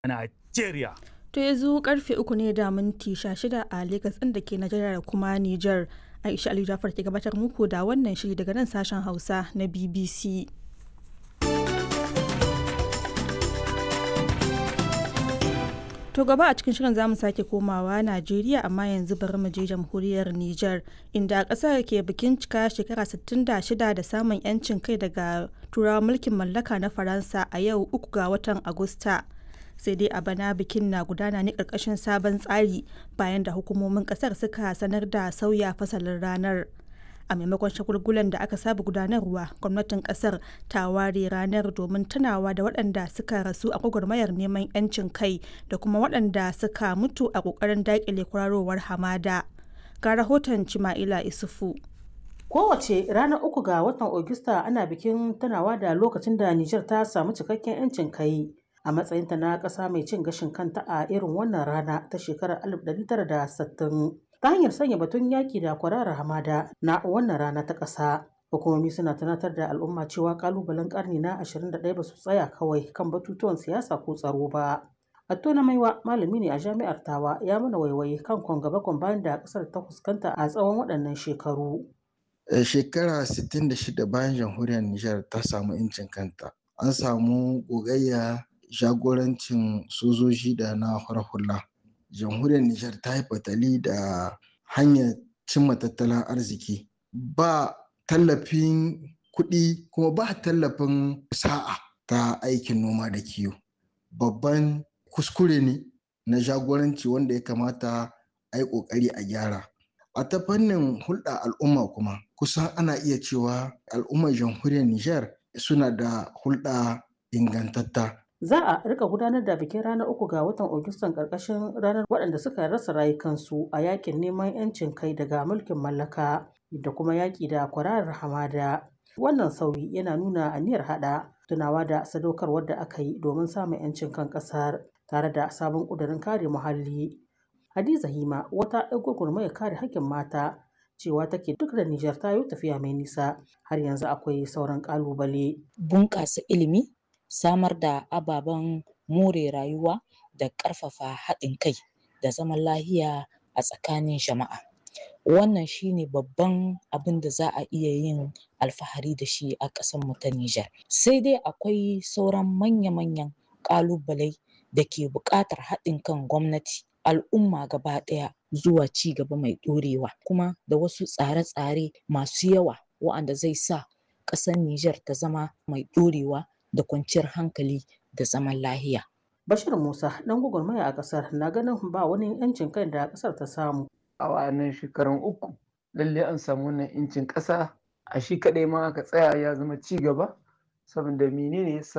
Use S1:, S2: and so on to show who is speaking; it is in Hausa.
S1: a Najeriya.
S2: To yanzu karfe uku ne da minti shida a Legas ɗin da ke Najeriya da kuma Nijar. Aisha Ali Jafar ke gabatar muku da wannan shiri daga nan sashen Hausa na BBC. To gaba a cikin shirin zamu sake komawa Najeriya amma yanzu bari mu je jamhuriyar Nijar inda ƙasar ke bikin cika shekara 66 da samun 'yancin kai daga turawan mulkin mallaka na Faransa a yau uku ga watan Agusta. Sai dai a bana bikin na gudana ne ƙarƙashin sabon tsari bayan da hukumomin ƙasar suka sanar da sauya fasalin ranar. a maimakon shagulgulan da aka saba gudanarwa gwamnatin kasar ta ware ranar domin tunawa da waɗanda suka rasu a gwagwarmayar neman 'yancin kai da kuma waɗanda suka mutu a ƙoƙarin daƙile kwararowar hamada ga rahoton cima'ila isufu
S3: Kowace ranar uku ga watan Ogista ana bikin tunawa da lokacin da Nijar ta samu cikakken 'yancin kai a matsayinta na ƙasa mai cin gashin kanta a irin wannan rana ta shekarar 1960. ta hanyar sanya batun yaƙi da kwararar hamada na wannan rana ta ƙasa. Hukumomi suna tunatar da al'umma cewa ƙalubalen ƙarni na 21 ba su tsaya kawai kan batutuwan siyasa ko tsaro ba. Attona Maiwa malami ne a jami'ar Tawa ya mana waiwaye kan kwangaba bayan da ƙasar ta fuskanta a tsawon waɗannan shekaru.
S4: Shekara 66 bayan jamhuriyar Nijar ta samu 'yancin kanta. An samu gogayya jagorancin sojoji da na hula. jamhuriyar Nijar ta yi fatali da hanyar cimma tattalin arziki ba tallafin kuɗi kuma ba tallafin sa'a ta aikin noma da kiwo babban kuskure ne na jagoranci wanda ya kamata a yi ƙoƙari a gyara a ta fannin hulɗa al'umma kuma kusan ana iya cewa al'ummar jamhuriyar Nijar suna da hulɗa ingantatta
S3: Za a rika gudanar da bikin ranar uku ga watan Agustan karkashin ranar waɗanda suka rasa rayukansu a yakin neman 'yancin kai daga mulkin mallaka da kuma yaƙi da kwararar hamada. Wannan sauyi yana nuna aniyar haɗa tunawa da sadaukarwar da aka yi domin samun 'yancin kan ƙasar tare da sabon ƙudurin kare muhalli. Hadiza Hima wata 'yar gwagwarmayar kare haƙƙin mata cewa take duk da Nijar ta yi tafiya mai nisa har yanzu akwai sauran ƙalubale.
S5: Bunƙasa ilimi samar da ababen more rayuwa da ƙarfafa haɗin kai da zaman lahiya a tsakanin jama'a wannan shine babban abin da za a iya yin alfahari da shi a ƙasarmu ta Nijar sai dai akwai sauran manya-manyan ƙalubalai da ke buƙatar haɗin kan gwamnati al'umma gaba ɗaya zuwa ci gaba mai ɗorewa kuma da wasu tsare-tsare masu yawa wa'anda zai sa ƙasar Nijar ta zama mai ɗorewa da kwanciyar hankali da zaman lahiya.
S3: Bashir Musa ɗan gwagwarmaya a ƙasar na ganin ba wani 'yancin kai da ƙasar ta samu.
S6: A wa'annan shekarun uku lalle an samu wannan 'yancin ƙasa a shi kaɗai ma aka tsaya ya zama ci gaba saboda menene yasa